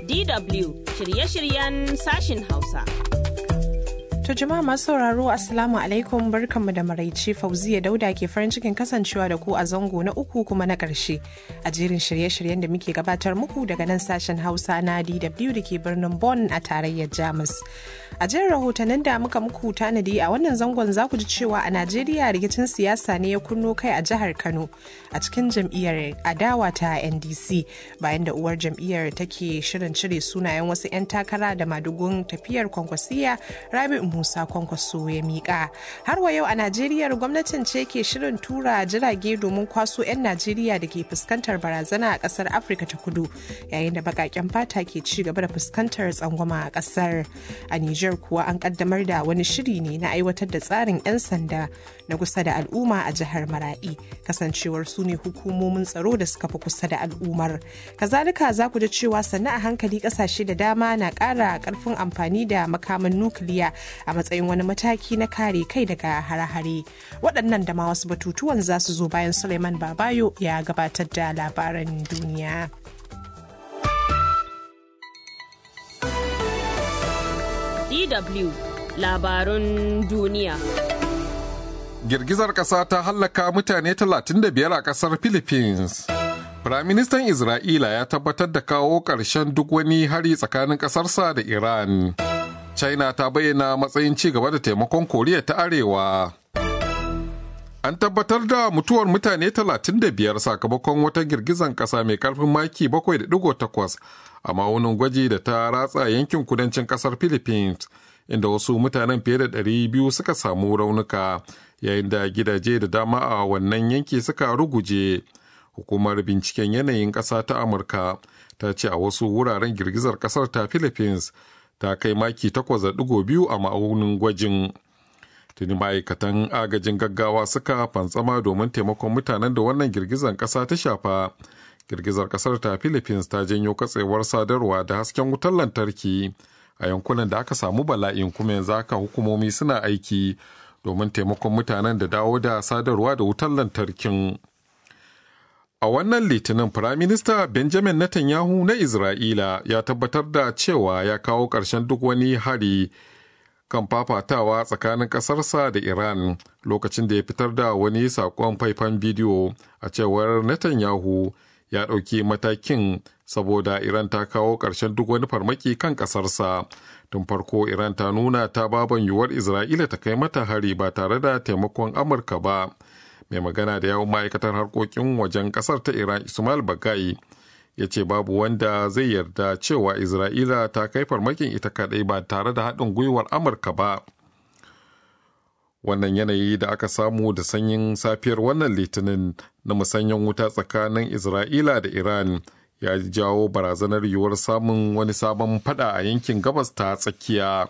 DW shirye-shiryen sashin Hausa. To jama'a masu sauraro Assalamu alaikum barkanmu da maraice Fauziya Dauda ke farin cikin kasancewa da ku a zango na uku kuma na ƙarshe a jerin shirye-shiryen da muke gabatar muku daga nan sashen Hausa na DW da ke birnin Bonn a tarayyar Jamus. A jerin rahotannin da muka muku tanadi a wannan zangon za ku ji cewa a Najeriya rikicin siyasa ne ya kunno kai a jihar Kano a cikin jam'iyyar adawa ta NDC bayan da uwar jam'iyyar take shirin cire sunayen wasu 'yan takara da madugun tafiyar kwankwasiya Rabi'u Musa Kwankwaso ya miƙa. Har wa yau a Najeriya gwamnatin ce ke shirin tura jirage domin kwaso 'yan Najeriya da ke fuskantar barazana a ƙasar Afirka ta kudu yayin da baƙaƙen fata ke ci gaba da fuskantar tsangwama a ƙasar. A Nijar kuwa an ƙaddamar da wani shiri ne na aiwatar da tsarin 'yan sanda na kusa da al'umma a jihar Maraɗi kasancewar su ne hukumomin tsaro da suka fi kusa da al'ummar. Kazalika za ku ji cewa sannu a hankali ƙasashe da dama na ƙara ƙarfin amfani da makaman nukiliya a matsayin wani mataki na kare kai daga hare-hare waɗannan da ma wasu batutuwan za su zo bayan suleiman babayo ya gabatar da labaran duniya DW labarun duniya. Girgizar ƙasa ta hallaka mutane 35 a ƙasar Philippines. Firaministan Isra'ila ya tabbatar da kawo ƙarshen duk wani hari tsakanin ƙasarsa da Iran. china ta bayyana matsayin ci gaba da taimakon koriya ta arewa an tabbatar da mutuwar mutane 35 sakamakon wata girgizan kasa mai karfin maki 7.8 a ma'aunin gwaji da ta ratsa yankin kudancin kasar philippines inda wasu mutanen fiye da 200 suka samu raunuka yayin da gidaje da dama a wannan yanki suka ruguje hukumar binciken yanayin ƙasa ta amurka ta ce a wasu wuraren girgizar ƙasar ta philippines ta kai maki 8.2 a ma'aunin gwajin. Tuni ma'aikatan agajin gaggawa suka fantsama domin taimakon mutanen da wannan girgizar ƙasa ta shafa. Girgizar ƙasar ta Philippines ta janyo katsewar sadarwa da hasken wutar lantarki a yankunan da aka samu bala'in kuma yanzu haka hukumomi suna aiki domin taimakon mutanen da dawo da sadarwa da wutar lantarkin. A wannan litinin Firaminista Benjamin Netanyahu na Isra'ila ya tabbatar da cewa ya kawo ƙarshen duk wani hari kan fafatawa tsakanin ƙasarsa da Iran lokacin da ya fitar da wani saƙon faifan bidiyo a cewar Netanyahu ya ɗauki matakin saboda Iran ta kawo ƙarshen duk wani farmaki kan ƙasarsa. Tun farko Iran ta nuna ta baban yiwuwar Isra'ila ta kai mata hari ba tare da taimakon Amurka ba. mai magana da yawon ma'aikatar harkokin wajen kasar ta iran ismail bagai ya ce babu wanda zai yarda cewa isra'ila ta kai farmakin ita kadai ba tare da haɗin gwiwar amurka ba wannan yanayi da aka samu da sanyin safiyar wannan litinin na musanyen wuta tsakanin isra'ila da iran ya jawo barazanar yiwuwar samun wani sabon fada a yankin gabas ta tsakiya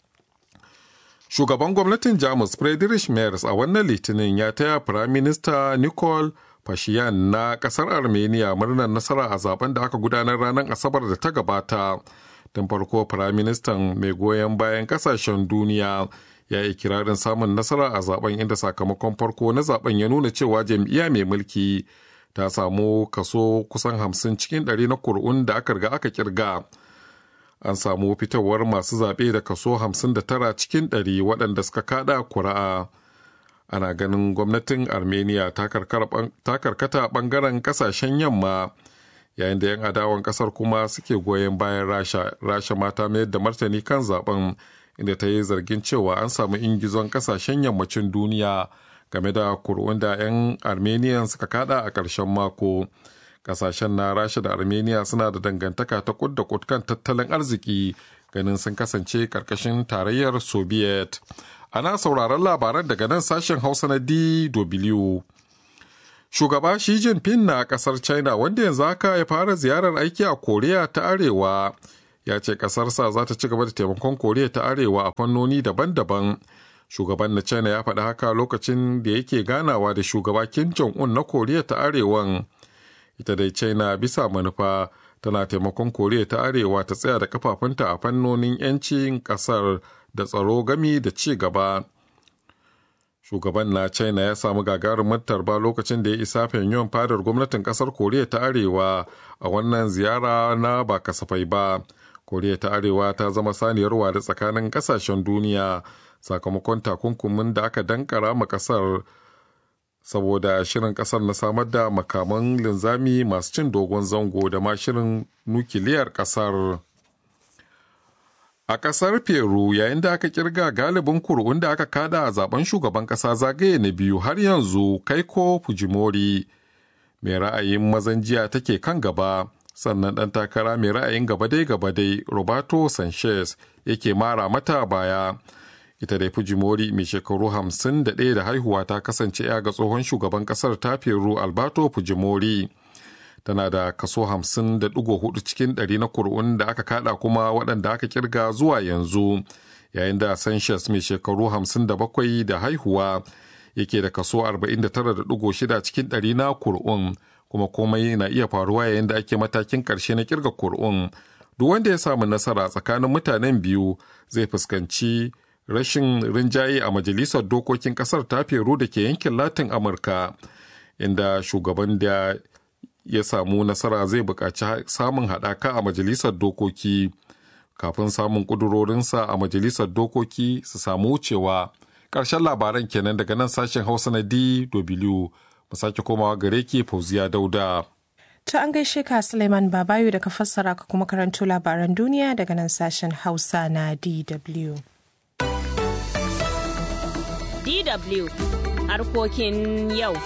Shugaban gwamnatin Jamus Friedrich Merz a wannan litinin ya taya Firaminista Nicole Pashinyan na kasar Armenia murnar nasara a zaben da aka gudanar ranar Asabar da ta gabata. Tun farko Firaministan mai goyon bayan kasashen duniya ya yi kirarin samun nasara a zaben inda sakamakon farko na zaben ya nuna cewa jam'iyya mai mulki ta samu kaso kusan hamsin cikin ɗari na kur'un da aka riga aka kirga. an samu fitowar masu zaɓe da kaso 59 cikin 100 waɗanda suka kada kuri'a ana ganin gwamnatin armenia ta karkata ɓangaren ƙasashen yamma yayin da 'yan adawan ƙasar kuma suke goyon bayan rasha rasha mata mayar da martani kan zaben inda ta yi zargin cewa an samu ingizon ƙasashen yammacin duniya game da kur'un da 'yan armenian suka kada a ƙarshen mako kasashen na rasha da armenia suna da dangantaka ta kud da kud kan tattalin arziki ganin sun kasance karkashin tarayyar soviet ana sauraron labaran daga nan sashen hausa na dw shugaba shi jinping na kasar china wanda yanzu haka ya fara ziyarar aiki a koriya ta arewa ya ce kasarsa za ta ci gaba da taimakon koriya ta arewa a fannoni daban-daban shugaban na china ya faɗi haka lokacin da yake ganawa da shugaba kim jong-un na koriya ta arewan ita dai china bisa manufa tana taimakon koriya ta arewa ta tsaya da kafafunta a fannonin 'yancin kasar da tsaro gami da ci gaba shugaban na china ya samu gagarumin tarba lokacin da ya isa pyongyang fadar gwamnatin kasar koriya ta arewa a wannan ziyara na ba kasafai ba koriya ta arewa ta zama saniyar wada tsakanin kasashen duniya sakamakon takunkumin da aka dankara ma kasar saboda shirin kasar na samar da makaman linzami masu cin dogon zango da ma shirin nukiliyar kasar a kasar peru yayin da aka kirga galibin kur'un da aka kada a zaben shugaban kasa zagaye na biyu har yanzu kaiko fujimori mai ra'ayin mazan jiya take kan gaba sannan ɗan takara mai ra'ayin gabadai-gabadai roberto sanchez yake mara mata baya ita dai fujimori mai shekaru 51 da haihuwa ta kasance ya ga tsohon shugaban kasar ta peru alberto fujimori tana da kaso 50.4 cikin ɗari na kur'un da aka kada kuma waɗanda aka kirga zuwa yanzu yayin da sanchez mai shekaru 57 da haihuwa yake da kaso 49.6 cikin ɗari na kur'un kuma komai na iya faruwa yayin da ake matakin ƙarshe na kirga kur'un duk wanda ya samu nasara tsakanin mutanen biyu zai fuskanci rashin rinjaye a majalisar dokokin kasar ta peru da ke yankin latin amurka inda shugaban da ya samu nasara zai buƙaci samun haɗaka a majalisar dokoki kafin samun ƙudurorinsa a majalisar dokoki su samu wucewa ƙarshen labaran kenan daga nan sashen hausa na dw mu sake komawa gare ki fauziya dauda To an gaishe ka Suleiman Babayo da ka fassara ka kuma karanto labaran duniya daga nan sashen Hausa na DW. DW harkokin yau.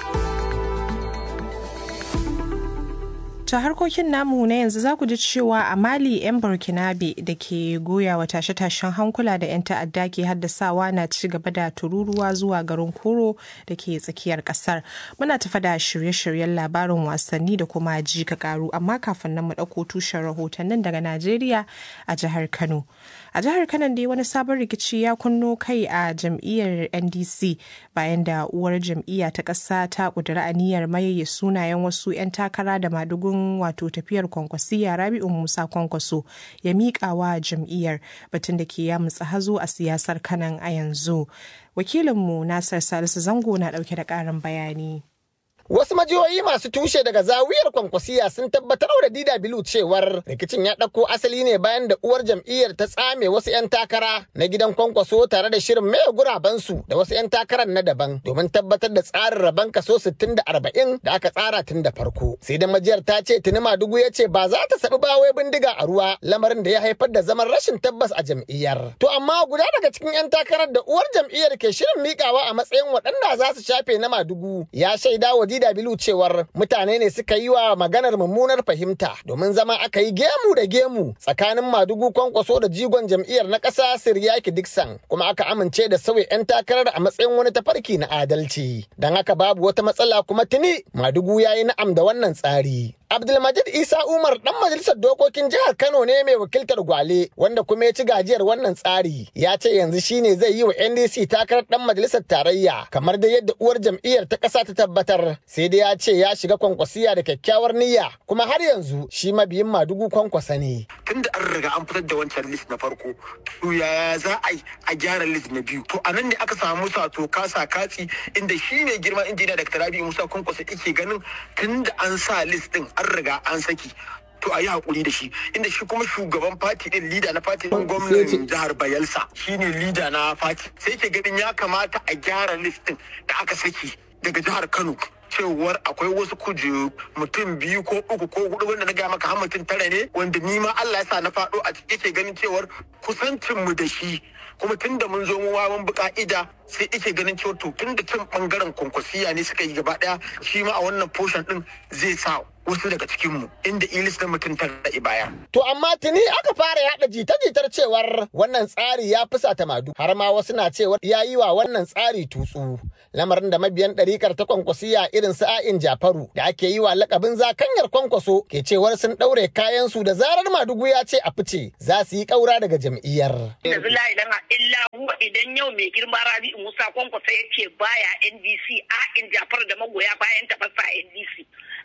Ta harkokin namu na yanzu za ku ji cewa a Mali 'yan Burkinabe da ke goya wa tashe-tashen hankula da 'yan ta'adda ke haddasawa na ci gaba da tururuwa zuwa garin Koro da ke tsakiyar kasar. Muna tafa da shirye-shiryen labarin wasanni da kuma ji ka karu amma kafin nan mu ɗauko tushen rahotannin daga Najeriya a jihar Kano. A jihar Kano dai wani sabon rikici ya kunno kai a jam'iyyar NDC bayan da uwar jam'iyya ta ƙasa ta ƙudiri aniyar maye sunayen wasu 'yan takara da madugun wato tafiyar kwankwasiya Rabi'u Musa Kwankwaso ya miƙa wa jam'iyyar batun da ke yamutsa hazo a siyasar kanan a yanzu. Wakilinmu Nasir Salisu Zango na ɗauke da ƙarin bayani. Wasu majiyoyi masu tushe daga zawiyar kwankwasiya sun tabbatar da DW cewar rikicin ya ɗauko asali ne bayan da uwar jam'iyyar ta tsame wasu 'yan takara na gidan kwankwaso tare da shirin maye gurabansu da wasu 'yan takarar na daban domin tabbatar da tsarin rabon kaso 60 da 40 da aka tsara tun da farko. Sai da majiyar ta ce tuni Madugu ya ce ba za ta saɓi bawai bindiga a ruwa lamarin da ya haifar da zaman rashin tabbas a jam'iyyar. To amma guda daga cikin 'yan takarar da uwar jam'iyyar ke shirin miƙawa a matsayin waɗanda za su shafe na Madugu ya shaida wa DW cewar mutane ne suka yi wa maganar mummunar fahimta domin zama aka yi gemu da gemu tsakanin madugu kwankwaso da jigon jam'iyyar na ƙasa Siryaki Dixon kuma aka amince da sauya 'yan takarar a matsayin wani tafarki na adalci. Don haka babu wata matsala kuma tuni madugu ya yi na'am da wannan tsari. Abdulmajid Isa Umar dan majalisar dokokin jihar Kano ne mai wakiltar Gwale wanda kuma ya ci gajiyar wannan tsari. Ya ce yanzu shine zai yi wa NDC takarar dan majalisar tarayya kamar da yadda uwar jam'iyyar ta ƙasa ta tabbatar. Sai dai ya ce ya shiga kwankwasiya da kyakkyawar niyya kuma har yanzu shi mabiyin madugu kwankwasa ne. Tunda an riga an fitar da wancan list na farko, to yaya za a yi a gyara list na biyu? To a nan ne aka samu sato kasa katsi inda shi ne girman injiniya da Rabi Musa kwankwasa yake ganin tunda an sa list din an riga an saki to a yi hakuri da shi inda shi kuma shugaban fati din lida na fati din gwamnan jihar bayelsa shine lida na fati sai ke ganin ya kamata a gyara listin da aka saki daga jihar kano cewar akwai wasu kujeru mutum biyu ko uku ko hudu wanda na gaya maka har mutum tara ne wanda ni ma Allah ya sa na faɗo a ciki ke ganin cewar kusancin mu da shi kuma tun da mun zo mu mun bi ka'ida sai ike ganin cewa to tun da can bangaren kwankwasiya ne suka yi gaba daya shi ma a wannan portion din zai sa wasu daga cikinmu inda ilis na mutum ta ra'i baya. To amma tuni aka fara yada jita-jitar cewar wannan tsari ya fusata madu har ma wasu na cewar ya yi wa wannan tsari tutsu. Lamarin da mabiyan ɗarikar ta kwankwasiya irin sa'in Jafaru da ake yi wa lakabin zakanyar kwankwaso ke cewar sun ɗaure kayansu da zarar madugu ya ce a fice za su yi ƙaura daga jam'iyyar. Da zula idan illa huwa idan yau mai girma Rabi Musa kwankwasa ya ce baya NDC a'in Jafaru da magoya bayan tafasa NDC.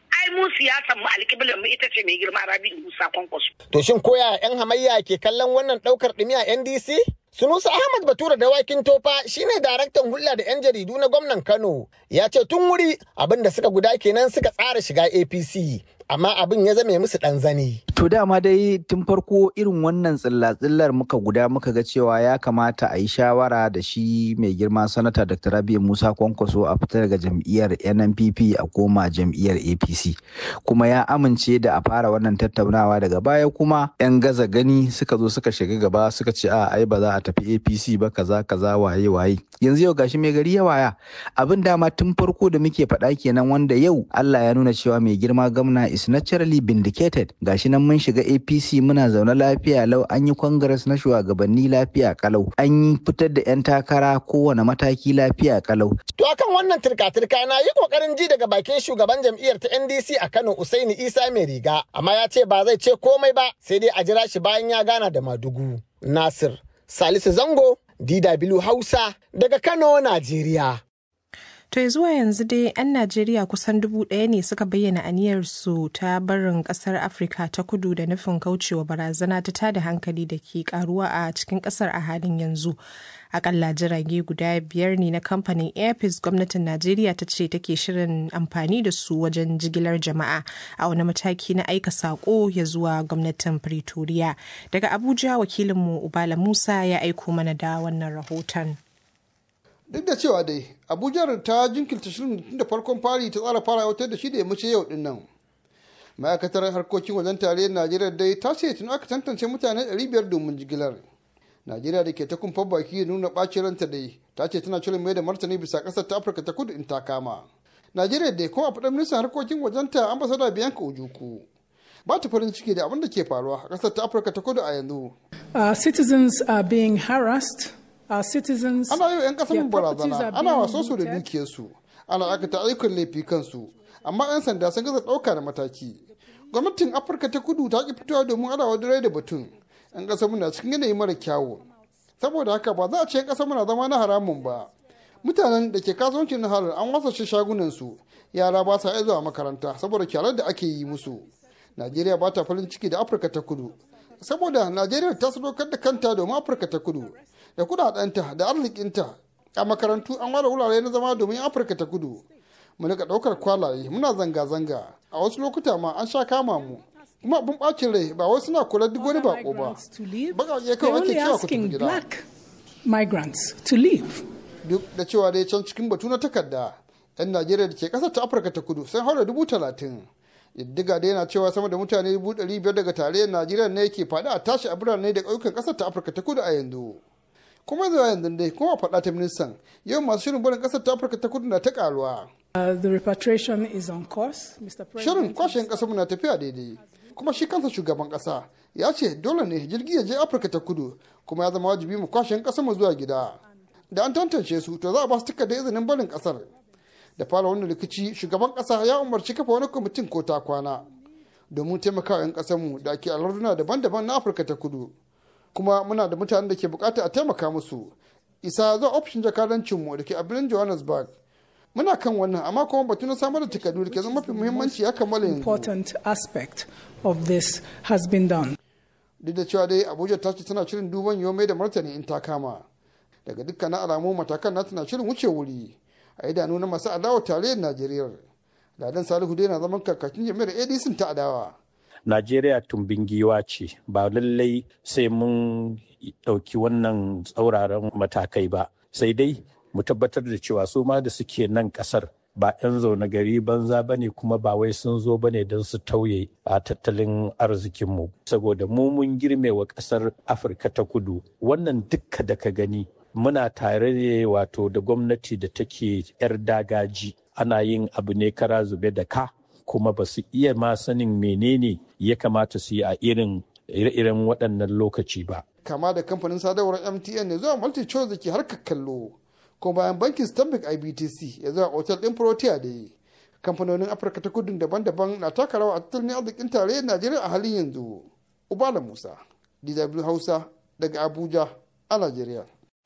ai mu siyasar mu alƙiblar mu ita ce mai girma Rabi'u Musa Kwankwaso. To shin koya 'yan hamayya ke kallon wannan ɗaukar ɗumi a NDC? Sunusa Ahmad Batura Dawakin Tofa shine daraktan hulɗa da 'yan jaridu na gwamnan Kano. Ya ce tun wuri abin da suka guda kenan suka tsara shiga APC. Amma abin ya zame musu ɗan zani. To dama dai tun farko irin wannan tsilla-tsillar muka guda muka ga cewa ya kamata a yi shawara da shi mai girma sanata Dr. Rabi Musa Kwankwaso a fita daga jam'iyyar NNPP a koma jam'iyyar APC. Kuma ya amince da a fara wannan tattaunawa daga baya kuma 'yan gaza gani suka zo suka shiga gaba suka ce a ai ba za a tafi APC ba kaza kaza waye waye. Yanzu yau gashi mai gari ya waya. Abin dama tun farko da muke faɗa kenan wanda yau Allah ya nuna cewa mai girma gwamna is naturally vindicated. Gashi nan mun shiga APC muna zaune lafiya lau an yi congress na shugabanni lafiya kalau an yi fitar da 'yan takara kowane mataki lafiya kalau. To akan wannan turka-turka na yi kokarin ji daga bakin shugaban jam'iyyar ta NDC a Kano Usaini Isa mai riga amma ya ce ba zai ce komai ba sai dai a jira shi bayan ya gana da Madugu. Nasir Salisu Zango DW Hausa daga Kano Najeriya. To ya zuwa yanzu dai 'yan Najeriya kusan dubu ɗaya ne suka bayyana aniyarsu ta barin ƙasar Afirka ta kudu da nufin kaucewa barazana ta tada hankali da ke karuwa a cikin ƙasar a halin yanzu. Akalla jirage guda biyar ne na kamfanin Airpeace gwamnatin Najeriya ta ce take shirin amfani da su wajen jigilar jama'a a wani mataki na aika saƙo ya zuwa gwamnatin Pretoria. Daga Abuja wakilinmu Ubala Musa ya aiko mana da wannan rahoton. duk da cewa dai abuja ta jinkirta shirin tun da farkon fari ta tsara fara wata da shi da ya mace yau din nan ma'aikatar harkokin wajen tarayyar najeriya dai ta ce tun aka tantance mutane 500 domin jigilar najeriya da ke ta kumfar baki nuna ɓacin ranta dai ta ce tana shirin mai da martani bisa ƙasar ta afirka ta kudu in ta kama najeriya dai kuma a faɗin ministan harkokin wajen ta ambasada biyanka ujuku ba ta farin ciki da abin da ke faruwa a ƙasar ta afirka ta kudu a yanzu Our citizens are being harassed Our citizens, ana yi wa 'yan kasar their properties barazana are ana being waso su da looted. dukiyarsu ana aikata ayyukan laifi kansu amma 'yan sanda sun gaza ɗauka da mataki gwamnatin afirka ta kudu ta ki fitowa domin adawa da da batun 'yan kasar muna cikin yanayi mara kyawu saboda haka ba za a ce 'yan kasar muna zama na haramun ba mutanen da ke kasuwancin na halar an wasa shi shagunansu yara ba sa iya zuwa makaranta saboda kyarar da ake yi musu najeriya ba ta farin ciki da afirka ta kudu saboda najeriya ta sadaukar da kanta domin afirka ta kudu da kudadenta da arzikinta a makarantu an ware wurare na zama domin afirka ta kudu mu rika daukar kwalaye muna zanga-zanga a wasu lokuta ma an sha kama mu kuma abin bacin rai ba wai suna kula duk wani bako ba migrants to leave. baƙaƙe They're kawai ake only cewa ku tafi asking gida black migrants to leave. duk da cewa dai can cikin batu na takarda yan najeriya da ke ƙasar ta afirka ta kudu sun haura dubu talatin diddiga da yana cewa sama da mutane dubu ɗari biyar daga tarayyar najeriya ne ke faɗi a tashi a birane da ƙauyukan ƙasar ta afirka ta kudu a yanzu kuma zuwa yanzu dai kuma faɗa ta ministan yau masu shirin barin ƙasar ta afirka ta kudu na ta ƙaruwa Uh, the repatriation is on course, Mr. shirin President. kwashen ƙasar mu na tafiya daidai kuma shi kansa shugaban ƙasa ya ce dole ne jirgi ya je afirka ta kudu kuma ya zama wajibi mu kwashen ƙasar mu zuwa gida da an tantance su to za a ba su takardar izinin barin ƙasar da fara wannan rikici shugaban ƙasa ya umarci kafa wani kwamitin ko ta kwana domin taimakawa 'yan ƙasar mu da ke alarduna daban-daban na afirka ta kudu kuma muna da mutanen da ke bukata a taimaka musu isa zuwa ofishin jakadancinmu da ke a birnin johannesburg muna kan wannan amma kuma batu na samar da takardu da ke zama mafi muhimmanci ya kammala yanzu Important aspect of this has been done. duk da cewa dai abuja ta ce tana shirin duban yiwu mai da martani in ta kama daga dukkanin alamu matakan na tana shirin wuce wuri a idanu na masu adawa tarayyar najeriya ladan salihu dai na zaman kakakin jami'ar adc ta adawa Najeriya tumbin giwa ce ba lallai sai mun ɗauki wannan tsauraran matakai ba sai dai mu tabbatar da cewa su ma da suke nan ƙasar ba 'yan zaune gari banza ba ne kuma ba wai sun zo ba ne don su tauye a tattalin arzikinmu saboda mu mun girme wa ƙasar afirka ta kudu wannan dukka da ka gani muna tare ne wato da gwamnati da take 'yar dagaji ana yin abu ne kara zube da ka kuma ba su iya ma sanin menene ya kamata su yi a irin ire-iren waɗannan lokaci ba. kama da kamfanin sadarwar mtn ne zuwa multi choice da ke harkar kallo kuma bayan bankin stanbic ibtc ya zuwa otal ɗin protea da yi kamfanonin afirka ta kudu daban-daban na taka rawa a tattalin arzikin tarayyar najeriya a halin yanzu ubala musa dw hausa daga abuja a najeriya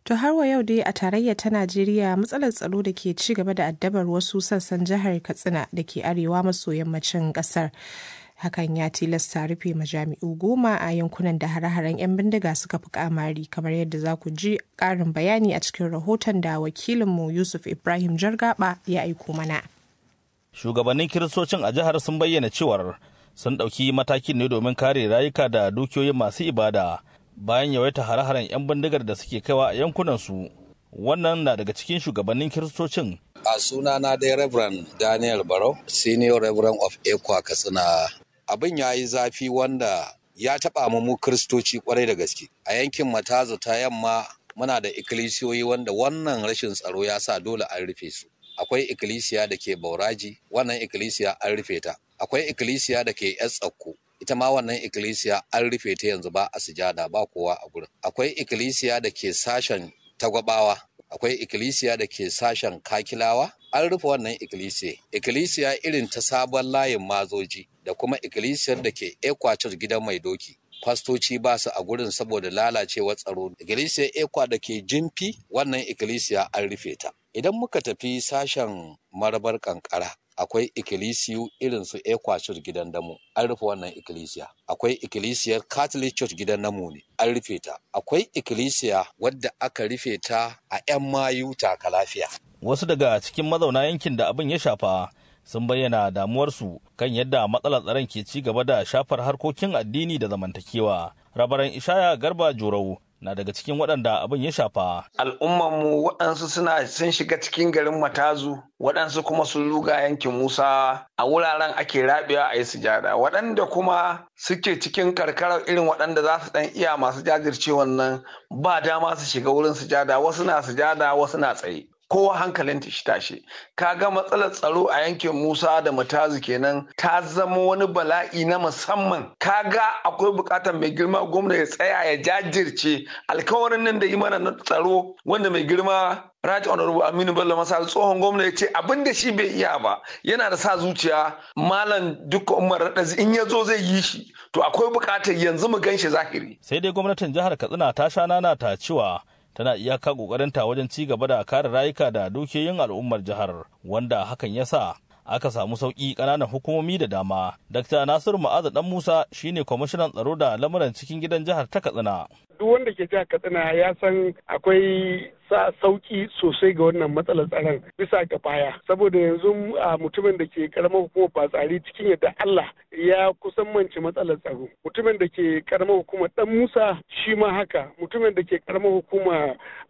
To har wa yau dai a tarayya ta Najeriya matsalar tsaro da ke ci gaba da addabar wasu sassan jihar Katsina da ke arewa maso yammacin kasar. Hakan ya tilasta rufe majami'u goma a yankunan da hare-haren 'yan bindiga suka fi kamari kamar yadda za ku ji ƙarin bayani a cikin rahoton da wakilinmu Yusuf Ibrahim Jargaba ya aiko mana. Shugabannin kiristocin a jihar sun bayyana cewar sun ɗauki matakin ne domin kare rayuka da dukiyoyin masu ibada bayan yawaita hare-haren 'yan bindigar da suke kaiwa a yankunansu wannan na daga cikin shugabannin kiristocin a sunana dai reverend daniel barau senior reverend of ekwa katsina abin ya yi zafi wanda ya taɓa mu mu kiristoci kwarai da gaske a yankin matazu ta yamma muna da ikkilisiyoyi wanda wannan rashin tsaro ya sa dole an rufe su akwai ikkilisiya da ke bauraji wannan ikkilisiya an rufe ta akwai ikkilisiya da ke yan tsakko ita ma wannan ikkilisiya an rufe ta yanzu ba a sujada ba kowa a gurin akwai ikkilisiya da ke sashen tagwabawa akwai ikkilisiya da ke sashen kakilawa an rufe wannan ikkilisiya ikkilisiya irin ta sabon layin mazoji da kuma ikkilisiyar da ke ekwacar gidan mai doki fastoci ba su a gurin saboda lalacewar tsaro ikkilisiyar ekwa da ke jimfi wannan ikkilisiya an rufe ta idan muka tafi sashen marabar kankara akwai ikkilisiyu irin su ekwachurch gidan damu an rufe wannan ikkilisiya akwai ikkilisiyar catholic church gidan namu ne an rufe ta akwai ikkilisiya wadda aka rufe ta a 'yan mayu taka lafiya wasu daga cikin mazauna yankin da abin ya shafa sun bayyana damuwarsu kan yadda matsalar tsaron ke ci gaba da shafar harkokin addini da zamantakewa rabaran ishaya garba jorau na daga cikin waɗanda abin ya shafa. Al'ummanmu waɗansu suna sun shiga cikin garin Matazu, waɗansu kuma sun ruga yankin Musa a wuraren ake rabewa a yi sujada. Waɗanda kuma suke cikin karkarar irin waɗanda za su ɗan iya masu jajirce wannan ba dama su shiga wurin sujada, wasu na sujada, wasu na tsaye. kowa hankalin shi tashi kaga matsalar tsaro a yankin musa da matazu kenan ta zama wani bala'i na musamman kaga akwai bukatar mai girma gwamna ya tsaya ya jajirce alkawarin nan da yi mana na tsaro wanda mai girma Right Honorable Aminu Bello Masar tsohon gwamna ya ce abin da shi bai iya ba yana da sa zuciya malam duka umar raɗazi in ya zo zai yi shi to akwai bukatar yanzu mu gan shi zahiri. Sai dai gwamnatin jihar Katsina ta sha nana ta cewa tana iyaka kokarinta wajen ci gaba da kare rayuka da dukiyoyin al'ummar jihar wanda hakan ya sa aka samu sauƙi ƙananan hukumomi da dama. Dr. Nasiru Ma'azu Dan Musa shine kwamishinan tsaro da lamuran cikin gidan jihar ta Katsina. Duk wanda ke jihar Katsina ya san akwai sa sauki sosai ga wannan matsalar tsaron bisa ga baya saboda yanzu mutumin da ke karamar hukumar batsari cikin yadda Allah ya kusan manci matsalar tsaro mutumin da ke karamar hukumar dan Musa shi ma haka mutumin da ke karamar hukumar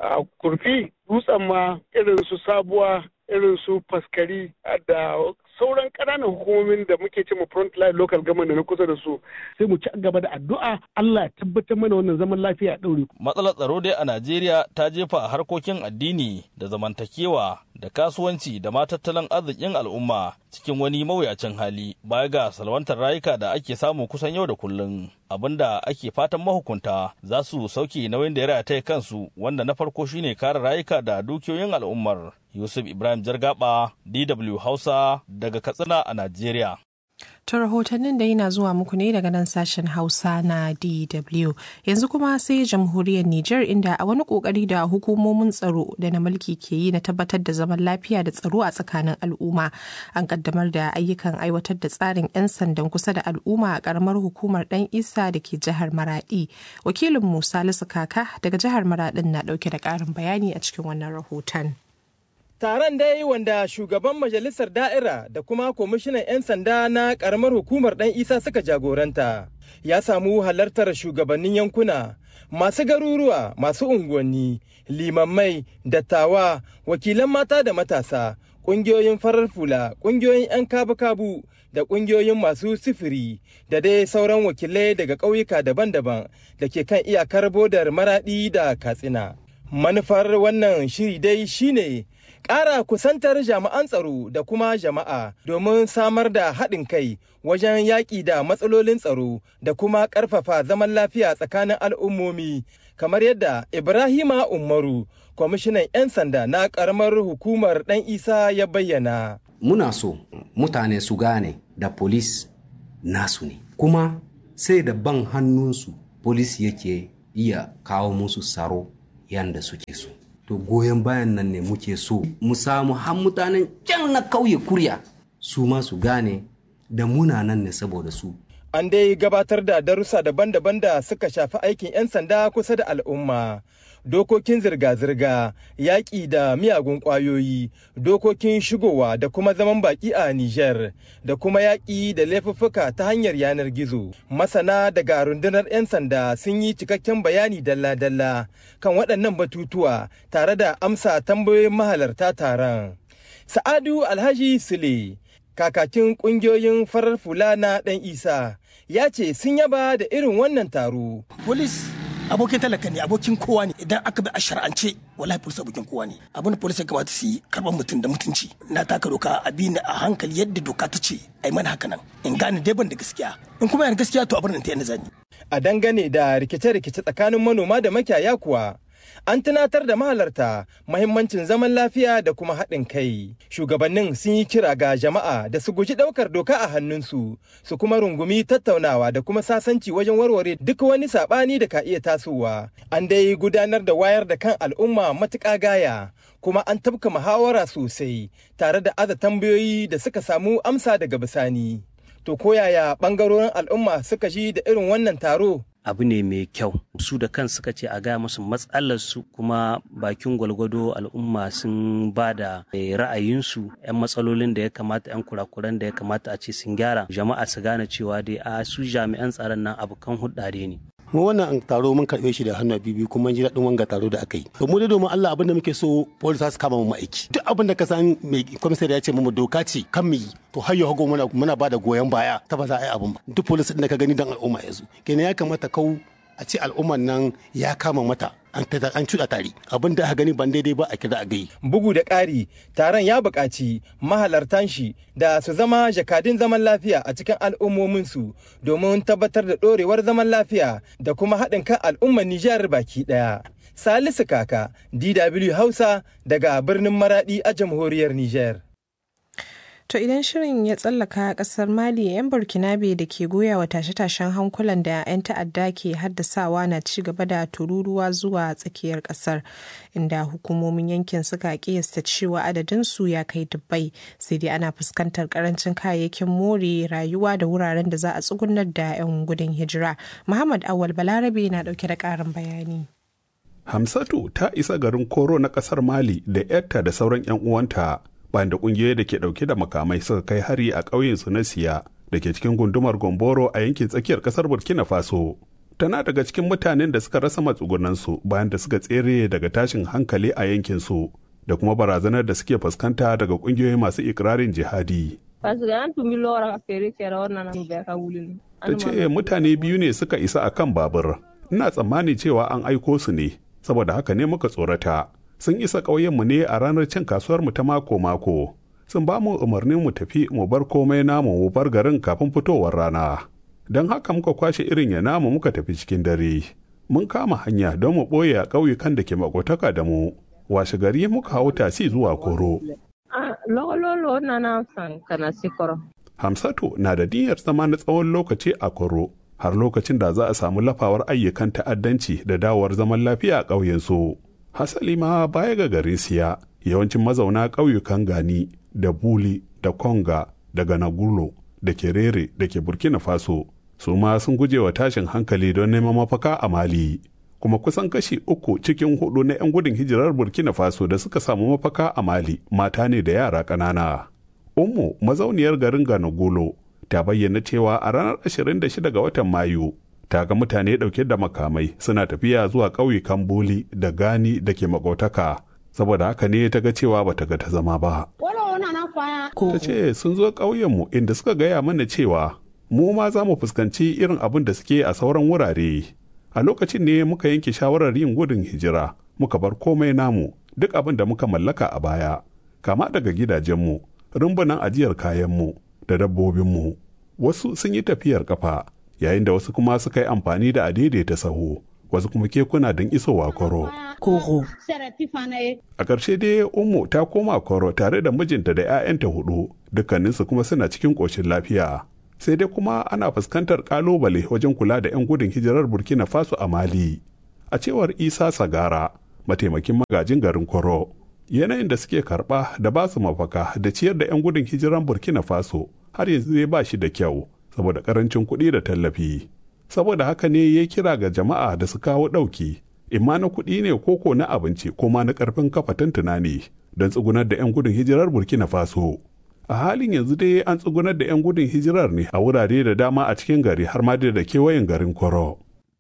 kurfi dutsen ma irin su sabuwa irin su faskari da sauran ƙananan hukumomin da muke ce mu front line local government da na kusa da su sai mu ci gaba da addu'a Allah ya tabbatar mana wannan zaman lafiya a ɗaure. Matsalar tsaro dai a Najeriya ta jefa a harkokin addini da zamantakewa da kasuwanci da ma tattalin arzikin al'umma cikin wani mawuyacin hali baya ga salwantar rayuka da ake samu kusan yau da kullum abinda ake fatan mahukunta za su sauke nauyin da ya rataya kansu wanda na farko shine kare rayuka da dukiyoyin al'ummar yusuf ibrahim jargaba dw hausa daga katsina a najeriya To rahotannin da yana zuwa muku ne daga nan sashen Hausa na DW. Yanzu kuma sai jamhuriyar Nijar inda a wani kokari da hukumomin tsaro da na mulki ke yi na tabbatar da zaman lafiya da tsaro a tsakanin al'umma. An kaddamar da ayyukan aiwatar da tsarin 'yan sandan kusa da al'umma a karamar hukumar Dan Isa da ke jihar Maradi. Wakilin Musa Lisu Kaka daga jihar Maradin na dauke da karin bayani a cikin wannan rahoton. Taron dai wanda shugaban majalisar da'ira da kuma kwamishinan 'yan sanda na karamar hukumar ɗan isa suka jagoranta ya samu halartar shugabannin yankuna masu garuruwa masu unguwanni limammai dattawa wakilan mata da matasa ƙungiyoyin farar fula ƙungiyoyin 'yan kabu-kabu da ƙungiyoyin masu sifiri da dai sauran wakilai daga ƙauyuka daban-daban da ke kan iyakar bodar maraɗi da katsina manufar wannan shiri dai shine ƙara kusantar jami'an tsaro da kuma jama'a domin samar da haɗin kai wajen yaƙi da matsalolin tsaro da kuma ƙarfafa zaman lafiya tsakanin al'ummomi kamar yadda ibrahima umaru kwamishinan 'yan sanda na ƙaramar hukumar ɗan isa ya bayyana muna so mutane su gane da polis nasu ne kuma sai da ban hannunsu polis yake iya kawo musu tsaro yanda suke so to goyon bayan nan ne muke so mu samu har mutanen can na kauye kurya su ma su gane da muna nan ne saboda su An dai gabatar da darussa daban-daban da suka shafi aikin 'yan sanda kusa da al'umma. Dokokin zirga-zirga, yaƙi da miyagun ƙwayoyi, dokokin shigowa da kuma zaman baƙi a Nijar, da kuma yaƙi da laifuffuka ta hanyar yanar gizo. Masana daga rundunar 'yan sanda sun yi cikakken bayani dalla-dalla kan waɗannan batutuwa tare da amsa tambayoyin mahalarta taron. Sa'adu Alhaji Sule, kakakin ƙungiyoyin farar fula na ɗan Isa, ya ce sun yaba da irin wannan taro. Polis abokin talaka ne abokin kowa ne idan aka bi a shar'ance wallahi polis abokin kowa ne abin da polis ya kamata su yi karɓar mutum da mutunci na taka doka a bi ni a hankali yadda doka ta ce a yi mana haka nan in gane dai ban da gaskiya in kuma yana gaskiya to a bar ta yana zani. A dangane da rikice-rikice tsakanin manoma da makiyaya kuwa an tunatar da mahalarta mahimmancin zaman lafiya da kuma haɗin kai. Shugabannin sun yi kira ga jama'a da su guji ɗaukar doka a hannunsu, su kuma rungumi tattaunawa da kuma sasanci wajen warware duk wani saɓani da ka iya tasowa. An dai gudanar da wayar da kan al'umma matuƙa gaya, kuma an tabka muhawara sosai tare da aza tambayoyi da suka samu amsa daga bisani. To koyaya ɓangarorin al'umma suka ji da irin wannan taro? abu ne mai kyau su da kan suka ce a gaya musu matsalarsu kuma bakin gwalgwado al'umma sun ba da ra'ayinsu 'yan matsalolin da ya kamata 'yan kurakuran da ya kamata a ce sun gyara jama'a su gane cewa dai a su jami'an tsaron nan abokan hudare ne mu wannan taro mun karɓe shi da hannu biyu kuma ji daɗin wanga taro da aka yi to mu dai domin Allah abin da muke so police su kama mu aiki duk abin da ka san mai komisar ya ce mu doka ce kan mu yi to har yau muna muna ba da goyon baya ta ba za a yi abin ba duk police din da ka gani dan al'umma ya zo kenan ya kamata kau a ce al'umman nan ya kama mata an an cuɗa tare abin da aka gani ban daidai ba a kira a gai. Bugu da ƙari taron ya buƙaci mahalartan shi da su zama jakadun zaman lafiya a cikin al'ummominsu domin tabbatar da ɗorewar zaman lafiya da kuma haɗin kan al'ummar Nijar baki ɗaya. Salisu Kaka, DW Hausa daga birnin Maraɗi a jamhuriyar Nijar. To idan shirin ya tsallaka kasar Mali 'yan Burkinabe da ke goya wa tashe-tashen hankulan da 'yan ta'adda ke haddasawa na ci gaba da tururuwa zuwa tsakiyar kasar inda hukumomin yankin suka kiyasta cewa adadinsu ya kai dubbai sai dai ana fuskantar karancin kayayyakin more rayuwa da wuraren da za a tsugunar da 'yan gudun hijira. Muhammad Awal Balarabe na dauke da karin bayani. Hamsatu ta isa garin Koro na kasar Mali da 'yarta da sauran 'yan uwanta. bayan da kungiyoyi da ke dauke da makamai suka kai hari a ƙauyen su na siya da ke cikin gundumar gomboro a yankin tsakiyar ƙasar burkina faso tana daga cikin mutanen da suka rasa matsugunansu bayan da suka tsere daga tashin hankali a yankin su da kuma barazanar da suke fuskanta daga kungiyoyi masu ikirarin jihadi ta ce mutane biyu ne suka isa a kan babur ina tsammani cewa an aiko su ne saboda haka ne muka tsorata sun isa ƙauyenmu ne a ranar cin kasuwarmu ta mako-mako. Sun ba mu umarnin mu tafi mu bar komai namu mu bar garin kafin fitowar rana. Don haka muka kwashe irin ya namu muka tafi cikin dare. Mun kama hanya don mu ɓoye a ƙauyukan da ke makotaka da mu. Washe gari muka hau tasi zuwa koro. Hamsatu na da niyyar zama na tsawon lokaci a koro. Har lokacin da za a samu lafawar ayyukan ta'addanci da dawowar zaman lafiya a ƙauyensu. hasali ma baya ga garin siya yawancin mazauna ƙauyukan gani da buli da konga da ganagulo da kerere da ke burkina faso su ma sun guje wa tashin hankali don neman mafaka a mali kuma kusan kashi uku cikin hudu na 'yan gudun hijirar burkina faso da suka samu mafaka a mali mata ne da yara ƙanana ummu mazauniyar garin ganagulo ta bayyana cewa a ranar 26 ga watan mayu ta ga mutane ɗauke da makamai suna tafiya zuwa ƙauyukan boli da gani da ke makotaka saboda haka ne ta ga cewa ba ta ga ta zama ba. Ta ce sun zo ƙauyenmu inda suka gaya mana cewa mu ma za mu fuskanci irin abin da suke a sauran wurare. A lokacin ne muka yanke shawarar yin gudun hijira muka bar komai namu duk abin da muka mallaka a baya kama daga gidajenmu rumbunan ajiyar kayanmu da dabbobinmu wasu sun yi tafiyar kafa yayin da wasu kuma suka yi amfani da adaidaita saho wasu kuma kekuna don isowa koro. Koro. A ƙarshe dai Ummu ta koma koro tare da mijinta da 'ya'yanta hudu dukkaninsu kuma suna cikin ƙoshin lafiya. Sai dai kuma ana fuskantar ƙalubale wajen kula da 'yan gudun hijirar Burkina Faso a Mali. A cewar Isa Sagara, mataimakin magajin garin Koro. Yanayin da suke karɓa da ba su mafaka da ciyar da 'yan gudun hijiran Burkina Faso har yanzu zai ba shi da kyau saboda ƙarancin kuɗi da tallafi. Saboda haka ne ya kira ga jama'a da su kawo ɗauki, imma na kuɗi ne koko na abinci ko ma na ƙarfin kafa tantuna ne don tsugunar da 'yan gudun hijirar Burkina Faso. a halin yanzu dai an tsugunar da 'yan gudun hijirar ne a wurare da dama a cikin gari har ma da kewayen garin koro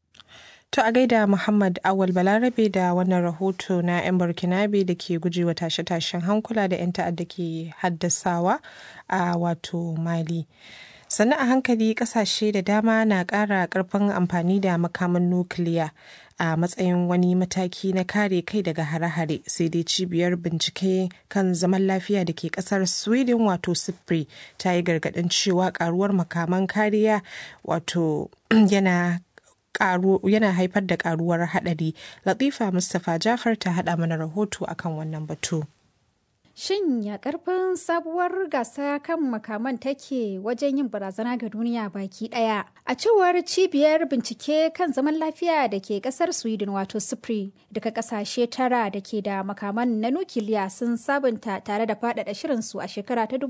To a gaida Muhammad Awal Balarabe da wannan rahoto na 'yan Burkinabe da ke gujewa tashe-tashen hankula da 'yan ta'adda ke haddasawa a wato Mali. Sannan a hankali kasashe da dama na ƙara ƙarfin amfani da makaman nukiliya a matsayin wani mataki na kare kai daga hare-hare sai dai cibiyar bincike kan zaman lafiya da ke kasar sweden wato sipri ta yi gargadin cewa karuwar makaman kariya wato yana yana haifar da karuwar hadari latifa mustapha jafar ta hada mana rahoto akan wannan batu Shin ya karfin sabuwar gasa kan makaman take wajen yin barazana ga duniya baki daya? A cewar cibiyar bincike kan zaman lafiya da ke kasar Sweden wato SIPRI daga kasashe tara da ke da makaman na nukiliya sun sabunta tare da faɗaɗa shirinsu a shekara ta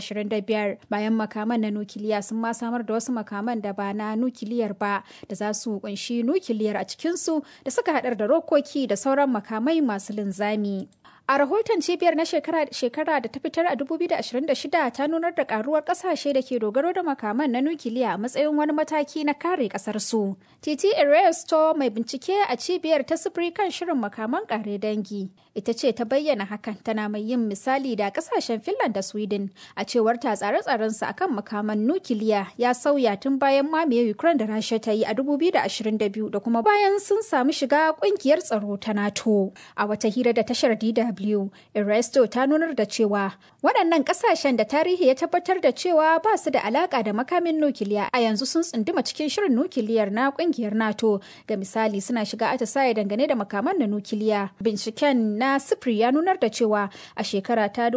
2025 bayan makaman na nukiliya sun ma samar da wasu makaman da ba na nukiliyar ba da za su kunshi nukiliyar a cikinsu da suka haɗar da rokoki da sauran makamai masu linzami. A rahoton cibiyar na shekara da ta fitar a 2026 ta nunar da karuwar kasashe da ke dogaro da makaman na nukiliya a matsayin wani mataki na kare kasar su. Titi Eresto mai bincike a cibiyar ta sufuri kan shirin makaman kare dangi. Ita ce ta bayyana hakan tana mai yin misali da kasashen Finland da Sweden a cewar ta tsare-tsaren su akan makaman nukiliya ya sauya tun bayan mamaye Ukraine da Rasha ta yi a 2022 da kuma bayan sun samu shiga kungiyar tsaro ta NATO. A wata hira da tashar DW DW. Ernesto ta nunar da cewa waɗannan ƙasashen da tarihi ya tabbatar da cewa ba su da alaƙa da makamin nukiliya a yanzu sun tsunduma cikin shirin nukiliyar na ƙungiyar NATO. Ga misali suna shiga atisaye dangane da makaman na nukiliya. Binciken na Sifri ya nunar da cewa a shekara ta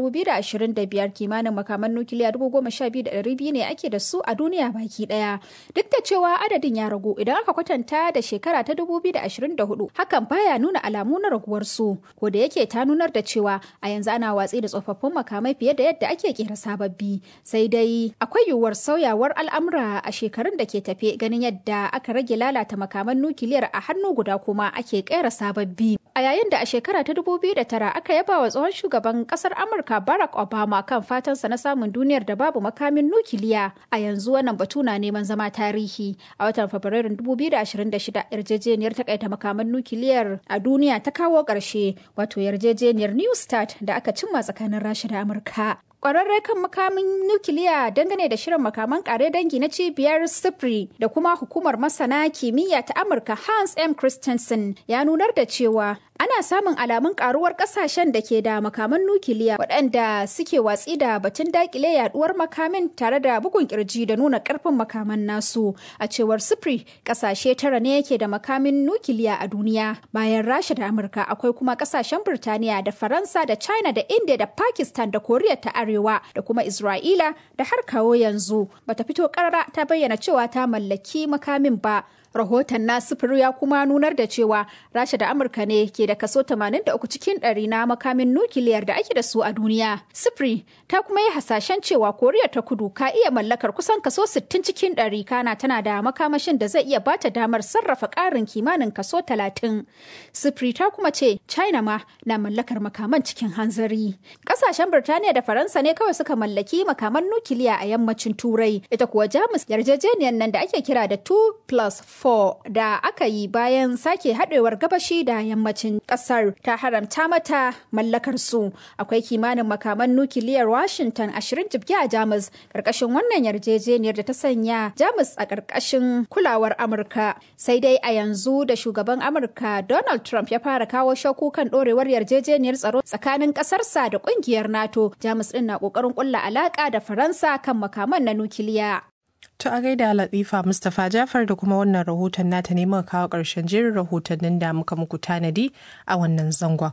2025 kimanin makaman nukiliya 12,200 ne ake da su a duniya baki ɗaya. Duk da cewa adadin ya ragu idan aka kwatanta da shekara ta 2024 hakan baya nuna alamu na raguwar su. Ko da yake ta nunar da cewa a yanzu ana watsi da tsofaffin makamai fiye da yadda ake kera sababbi sai dai akwai yiwuwar sauyawar al'amura a shekarun da ke tafe ganin yadda aka rage lalata makaman nukiliyar a hannu guda kuma ake kera sababbi a yayin da a shekara ta 2009 aka yaba wa tsohon shugaban kasar amurka barack obama kan fatansa na samun duniyar da babu makamin nukiliya a yanzu wannan batu na neman zama tarihi a watan fabrairun 2026 yarjejeniyar takaita makaman nukiliyar a duniya ta kawo ƙarshe wato yarjejeniyar New Start da aka cimma tsakanin Rasha da Amurka. Kwararre kan makamin nukiliya dangane da shirin makaman kare dangi na cibiyar Sipri da kuma hukumar masana kimiyya ta Amurka Hans M. Christensen ya nunar da cewa ana samun alamun karuwar kasashen da ke da makaman nukiliya waɗanda suke watsi da batun dakile yaduwar makamin tare da bugun kirji da nuna karfin makaman nasu a cewar sifri kasashe tara ne yake da makamin nukiliya a duniya bayan rasha da amurka akwai kuma kasashen birtaniya da faransa da china da india da pakistan da koriya ta arewa da kuma isra'ila da har kawo yanzu bata fito karara ta bayyana cewa ta mallaki makamin ba rahoton na sufuri ya kuma nunar da cewa rasha da amurka ne ke da kaso 83 cikin ɗari na makamin nukiliyar da ake da su a duniya sufuri ta kuma yi hasashen cewa koriya ta kudu ka iya mallakar kusan kaso 60 cikin ɗari kana tana da makamashin da zai iya bata damar sarrafa ƙarin kimanin kaso 30 sufuri ta kuma ce china ma na mallakar makaman cikin hanzari ƙasashen birtaniya da faransa ne kawai suka mallaki makaman nukiliya a yammacin turai ita kuwa jamus yarjejeniyar nan da ake kira da 2 plus 4 da aka yi bayan sake haɗewar gabashi da yammacin ƙasar ta haramta mata mallakar su akwai kimanin makaman nukiliyar washington 20 jibge a jamus ƙarƙashin wannan yarjejeniyar da ta sanya jamus a ƙarƙashin kulawar amurka sai dai a yanzu da shugaban amurka donald trump ya fara kawo shakku kan ɗorewar yarjejeniyar tsaro tsakanin ƙasarsa da ƙungiyar nato jamus ɗin na ƙoƙarin ƙulla alaƙa da faransa kan makaman na nukiliya To a gaida Latifa Mustapha Jafar da kuma wannan rahoton nata ne muka kawo ƙarshen jerin rahotannin da muka muku tanadi a wannan zangon.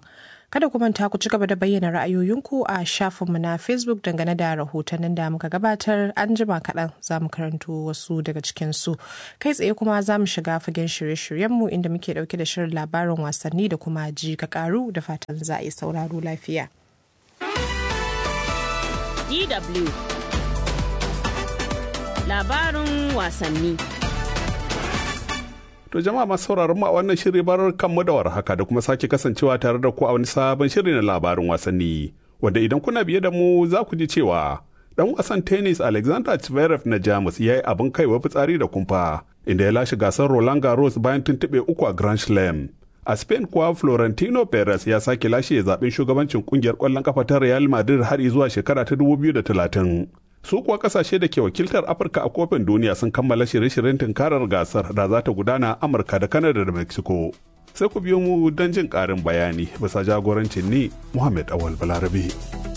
Kada ku manta ku ci gaba da bayyana ra'ayoyinku a shafinmu na Facebook dangane da rahotannin da muka gabatar an jima kaɗan za mu karanto wasu daga cikinsu. Kai tsaye kuma za mu shiga fagen shirye-shiryenmu inda muke ɗauke da shirin labarin wasanni da kuma ji ka ƙaru da fatan za a yi sauraro lafiya. DW Labarin wasanni. To jama'a masu sauraron mu a wannan shiri bar kanmu da warhaka da kuma sake kasancewa tare da ku a wani sabon shiri na labarin wasanni. Wanda idan kuna biye da mu za ku ji cewa dan wasan tennis Alexander Zverev na Jamus ya yi abin kaiwa fitsari da kumfa inda ya lashe gasar Roland Garros bayan tuntuɓe uku a Grand Slam. A Spain kuwa Florentino Perez ya sake lashe zaben shugabancin kungiyar ƙwallon kafa ta Real Madrid har zuwa shekara ta 2030. su kuwa kasashe da ke wakiltar afirka a kofin duniya sun kammala shirye-shiryen tunkarar gasar da za ta gudana amurka da kanada da mexico sai ku biyo mu don jin karin bayani bisa jagorancin ni muhammad awal balarabe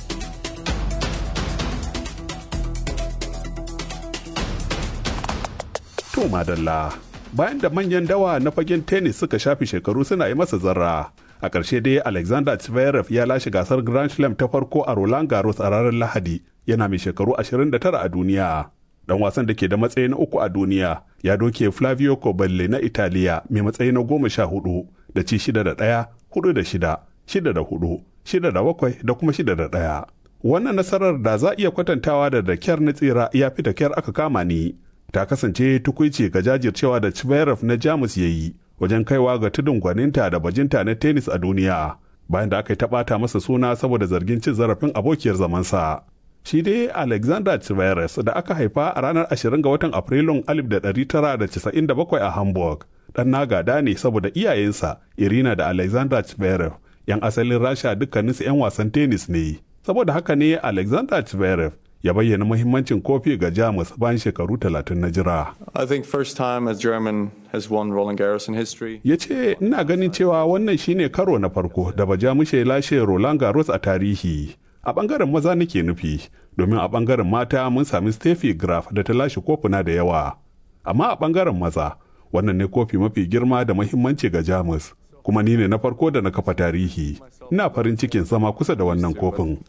to madalla bayan da manyan dawa na fagen tennis suka shafi shekaru suna yi masa zarra a ƙarshe dai alexander zverev ya lashe gasar grand slam ta farko a roland garros a ranar lahadi yana mai shekaru 29 a duniya dan wasan da ke da matsayi na uku a duniya ya doke flavio coballi na italiya mai matsayi na goma sha hudu da ci shida da ɗaya hudu da shida shida da hudu shida da bakwai da kuma shida da ɗaya wannan nasarar da za iya kwatantawa da da kyar na tsira ya fi da kyar aka kama ni ta kasance tukuici ga jajircewa da Zverev na jamus ya yi wajen kaiwa ga tudun gwaninta da bajinta na tennis a duniya bayan da aka yi taɓata masa suna saboda zargin cin zarafin abokiyar zamansa. Shi dai Alexander Zverev da aka haifa a ranar 20 ga watan Afrilun 1997 a Hamburg. Dan na gada ne saboda iyayensa Irina da Alexander Zverev 'yan asalin Rasha dukkaninsu 'yan wasan tennis ne. Saboda haka ne Alexander Zverev ya bayyana muhimmancin kofi ga Jamus bayan shekaru talatin na jira. I think first time as German has won Roland Garros in history. Ya ce, ina ganin cewa wannan shine karo na farko da Bajamushe lashe Roland Garros a tarihi. A bangaren maza nake nufi, domin a bangaren mata mun sami Steffi Graf da ta lashe kofuna da yawa. Amma a bangaren maza, wannan ne kofi mafi girma da muhimmanci ga Jamus. kuma ni ne na farko da na kafa tarihi ina farin cikin zama kusa da wannan kofin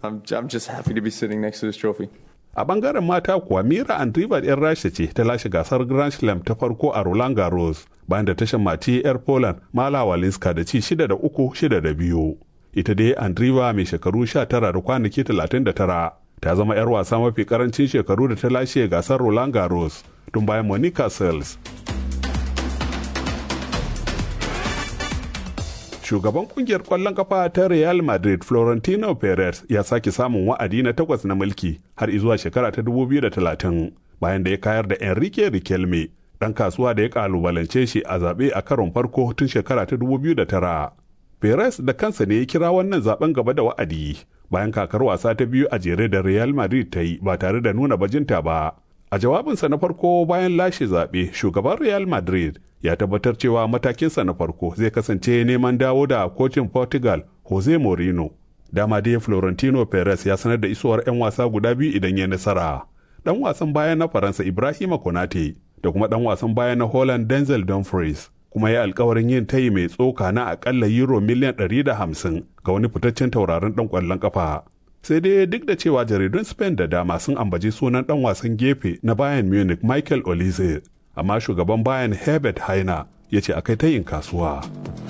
a bangaren mata kuwa mira andriva yar rasha ce ta lashe gasar grand slam ta farko a roland garros bayan da ta shammaci yar poland mala walinska da ci shida da uku shida da biyu ita dai andriva mai shekaru sha tara da kwanaki talatin da tara ta zama yar wasa mafi karancin shekaru da ta lashe gasar roland garros tun bayan monica sales shugaban kungiyar kwallon kafa ta Real Madrid Florentino Perez ya sake samun wa'adi na takwas na mulki har izuwa shekara ta 2030 bayan da ya kayar da Enrique Riquelme dan kasuwa da ya kalubalance shi a zaɓe a karon farko tun shekara ta 2009. Perez da kansa ne ya kira wannan zaben gaba da wa'adi bayan kakar wasa ta biyu a jere da Real Madrid ta yi ba tare da nuna bajinta ba. A jawabinsa na farko bayan lashe zaɓe, shugaban Real Madrid ya tabbatar cewa matakinsa na farko zai kasance neman dawo da kocin Portugal Jose Mourinho. Dama dai Florentino Perez ya sanar da isowar 'yan wasa guda biyu idan ya nasara. Dan wasan baya na Faransa Ibrahima Konate da kuma dan wasan baya na Holland Denzel Dumfries kuma ya alkawarin yin tayi mai tsoka na akalla euro miliyan 150 ga wani fitaccen tauraron dan kwallon kafa. sai dai duk da cewa jaridun spain da dama sun ambaci sunan dan wasan gefe na bayern munich michael olize amma shugaban bayern herbert haina ya ce akai ta yin kasuwa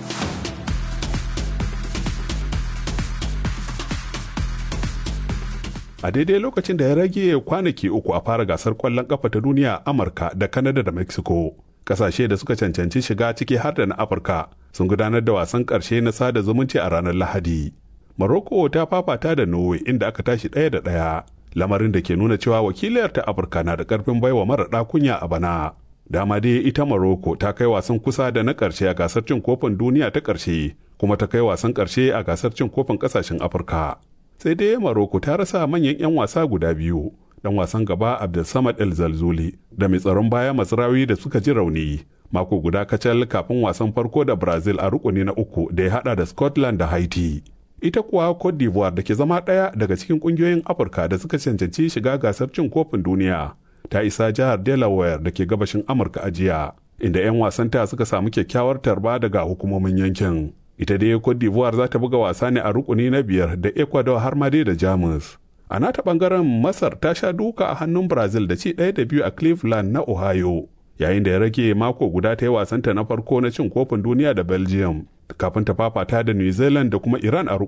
a daidai lokacin da ya rage kwanaki uku a fara gasar kwallon kafa ta duniya amurka da kanada da mexico kasashe da suka cancanci shiga ciki har da na afirka sun gudanar da wasan karshe na sada zumunci a ranar lahadi Morocco ta fafata da Norway inda aka tashi ɗaya da ɗaya, lamarin da ke nuna cewa wakiliyar ta Afirka na da ƙarfin baiwa mara kunya a bana. Dama dai ita Morocco ta kai wasan kusa da na ƙarshe a gasar cin kofin duniya ta ƙarshe, kuma ta kai wasan ƙarshe a gasar cin kofin ƙasashen Afirka. Sai dai Morocco ta rasa manyan 'yan wasa guda biyu, dan wasan gaba Abdulsamad El Zalzuli da mai tsaron baya Masrawi da suka ji rauni. Mako guda kacal kafin wasan farko da Brazil a rukuni na uku da ya hada da Scotland da Haiti. ita kuwa Cote d'Ivoire da ke zama ɗaya daga cikin ƙungiyoyin Afirka da suka cancanci shiga gasar cin kofin duniya ta isa jihar Delaware da ke gabashin Amurka a jiya inda 'yan wasanta suka samu kyakkyawar tarba daga hukumomin yankin. ita dai cote d'ivoire za ta buga wasa ne a rukuni na biyar da ecuador har ma dai da jamus a nata bangaren masar ta sha duka a hannun brazil da ci ɗaya da biyu a cleveland na ohio yayin da ya rage mako guda ta yi wasanta na farko na cin kofin duniya da belgium kafin ta fafata da new zealand da kuma iran a